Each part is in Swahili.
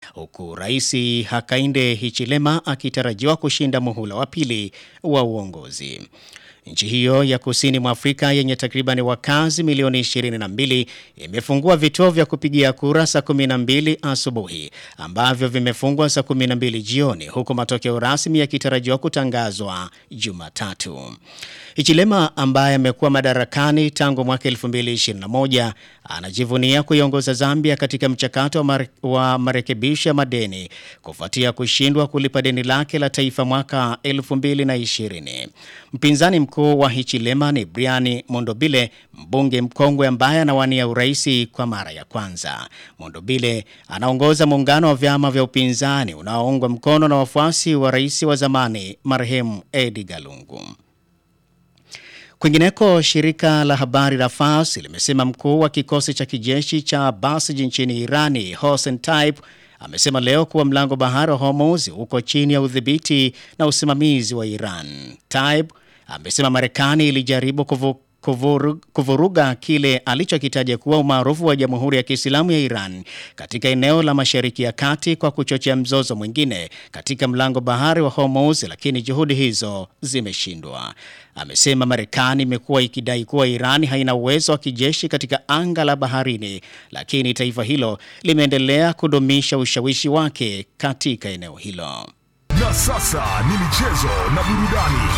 huku Rais Hakainde Hichilema akitarajiwa kushinda muhula wa pili wa uongozi. Nchi hiyo ya kusini mwa Afrika yenye takriban wakazi milioni 22 imefungua vituo vya kupigia kura saa 12 asubuhi ambavyo vimefungwa saa 12 jioni huku matokeo rasmi yakitarajiwa kutangazwa Jumatatu. Hichilema ambaye amekuwa madarakani tangu mwaka 2021 anajivunia kuiongoza Zambia katika mchakato wa, mare, wa marekebisho ya madeni kufuatia kushindwa kulipa deni lake la taifa mwaka 2020. Mpinzani mkuu wa Hichilema ni Brian Mondobile, mbunge mkongwe ambaye anawania uraisi kwa mara ya kwanza. Mondobile anaongoza muungano wa vyama vya upinzani unaoungwa mkono na wafuasi wa rais wa zamani marehemu Edgar Lungu. Kwingineko, shirika la habari la Fars limesema mkuu wa kikosi cha kijeshi cha Basij nchini Irani Hossein Taib amesema leo kuwa mlango bahari wa Hormuz uko chini ya udhibiti na usimamizi wa Iran. Taib amesema Marekani ilijaribu kuvu Kuvuru, kuvuruga kile alichokitaja kuwa umaarufu wa Jamhuri ya Kiislamu ya Iran katika eneo la Mashariki ya Kati kwa kuchochea mzozo mwingine katika mlango bahari wa Hormuz, lakini juhudi hizo zimeshindwa. Amesema Marekani imekuwa ikidai kuwa Iran haina uwezo wa kijeshi katika anga la baharini, lakini taifa hilo limeendelea kudumisha ushawishi wake katika eneo hilo. Na sasa ni michezo na burudani.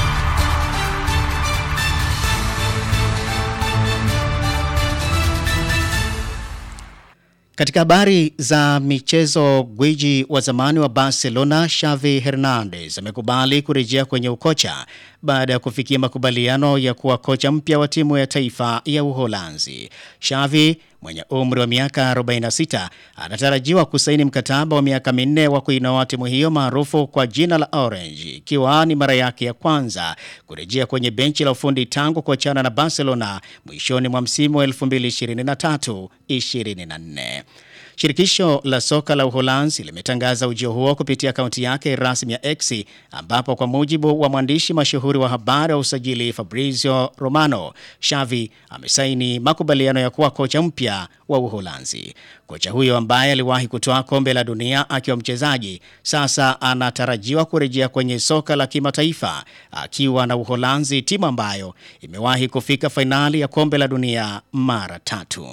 Katika habari za michezo, gwiji wa zamani wa Barcelona Xavi Hernandez amekubali kurejea kwenye ukocha baada ya kufikia makubaliano ya kuwa kocha mpya wa timu ya taifa ya Uholanzi. Xavi mwenye umri wa miaka 46 anatarajiwa kusaini mkataba wa miaka minne wa kuinoa timu hiyo maarufu kwa jina la Orange, ikiwa ni mara yake ya kwanza kurejea kwenye benchi la ufundi tangu kuachana na Barcelona mwishoni mwa msimu wa 2023-24. Shirikisho la soka la Uholanzi limetangaza ujio huo kupitia akaunti yake rasmi ya X ambapo kwa mujibu wa mwandishi mashuhuri wa habari wa usajili Fabrizio Romano, Xavi amesaini makubaliano ya kuwa kocha mpya wa Uholanzi. Kocha huyo ambaye aliwahi kutoa kombe la dunia akiwa mchezaji, sasa anatarajiwa kurejea kwenye soka la kimataifa akiwa na Uholanzi, timu ambayo imewahi kufika fainali ya kombe la dunia mara tatu.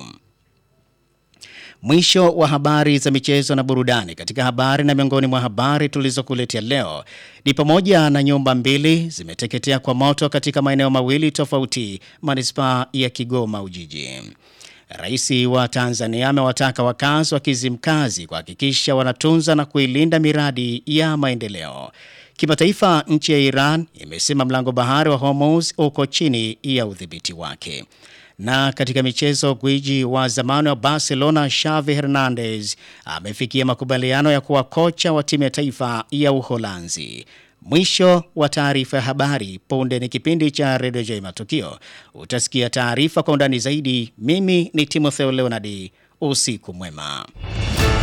Mwisho wa habari za michezo na burudani. Katika habari na miongoni mwa habari tulizokuletea leo ni pamoja na nyumba mbili zimeteketea kwa moto katika maeneo mawili tofauti manispaa ya Kigoma Ujiji. Rais wa Tanzania amewataka wakazi wa Kizimkazi kuhakikisha wanatunza na kuilinda miradi ya maendeleo. Kimataifa, nchi ya Iran imesema mlango bahari wa Hormuz uko chini ya udhibiti wake. Na katika michezo, gwiji wa zamani wa Barcelona Xavi Hernandez amefikia makubaliano ya kuwa kocha wa timu ya taifa ya Uholanzi. Mwisho wa taarifa ya habari. Punde ni kipindi cha Radio J Matukio. Utasikia taarifa kwa undani zaidi. Mimi ni Timotheo Leonard. Usiku mwema.